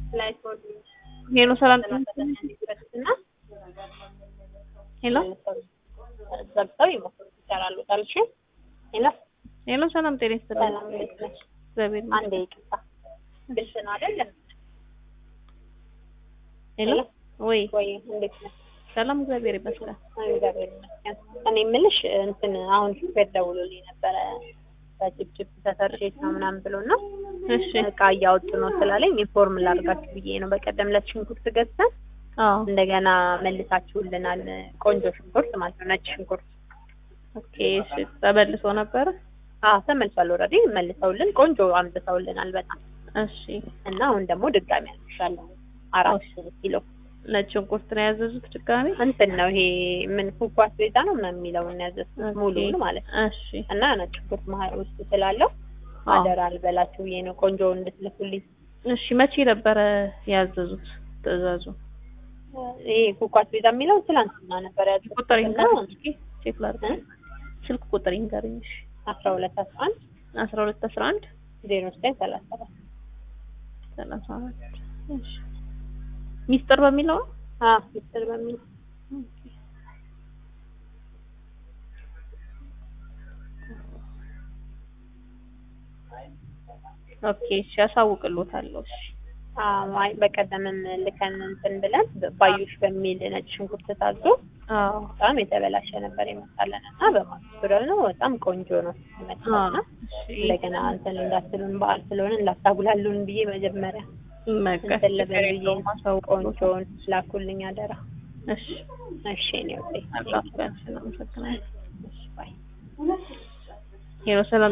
ሄሎ ሰላም ሄሎ ዘግተው ይሞክሩ ይሰራሉ። ታልሽ ሄሎ ሄሎ ሰላም ጤና ይስጥልኝ። ሰላም እንዴት ነሽ? እግዚአብሔር ይመስገን። አንዴ ይቅርታ ግልጽ ነው አይደለም? ሄሎ ወይ ወይ እንዴት ነሽ? ሰላም እግዚአብሔር ይመስገን። እግዚአብሔር ይመስገን። እኔ የምልሽ እንትን አሁን ሹፌር ደውሎልኝ ነበረ በጭብጭብ ተሰርሼት ነው ምናምን ብሎ እና እሺ እቃ እያወጡ ነው ስላለኝ ኢንፎርም ላድርጋችሁ ብዬ ነው። በቀደም ዕለት ሽንኩርት ገዝተን አዎ እንደገና መልሳችሁልናል። ቆንጆ ሽንኩርት ማለት ነው፣ ነጭ ሽንኩርት። ኦኬ እሺ ተመልሶ ነበረ። አዎ ተመልሷል። ኦልሬዲ መልሰውልን ቆንጆ አምጥተውልናል በጣም እሺ እና አሁን ደግሞ ድጋሚ አልሻለሁ አራት ኪሎ ነጭ ሽንኩርት ነው ያዘዙት ድጋሚ። እንትን ነው ይሄ ምን ኩኳስ ቤዛ ነው ምናምን የሚለውን ያዘዝኩት ሙሉውን ማለት ነው። እሺ እና ነጭ ሽንኩርት መሀል ውስጥ ስላለው አደራ አልበላችሁ ብዬ ነው ቆንጆ እንድትልኩልኝ። እሺ መቼ ነበረ ያዘዙት ትዕዛዙ? ይሄ ኩኳስ ቤዛ የሚለው ትላንትና ነበር ያዘዝኩት ቁጥር እና ይንገሩኝ እስኪ ቼክ ላድርግ። ስልክ ቁጥር ይንገሩኝ። እሺ አስራ ሁለት አስራ አንድ አስራ ሁለት አስራ አንድ ዜሮ ዘጠኝ ሰላሳ ሰባት ሰላሳ አራት እሺ ሚስጥር በሚለው ነው? አዎ ሚስጥር በሚል ኦኬ እሺ ያሳውቅልዎታለሁ። እሺ አዎ አይ በቀደምም ልከን እንትን ብለን ባዩሽ በሚል ነጭ ሽንኩርት ታዞ አዎ በጣም የተበላሸ ነበር የመጣለን እና በማግስቱ ደግሞ በጣም ቆንጆ ነው የመጣውና እንደገና እንትን እንዳትሉን በዓል ስለሆነ እንዳታጉላሉን ብዬ መጀመሪያ እንትን ልበል ብዬ ቆንጆውን ላኩልኝ አደራ። እሺ እሺ እኔ ወዴ አላህ ያንቺን አመሰግናለሁ። እሺ ባይ ሄሎ ሰላም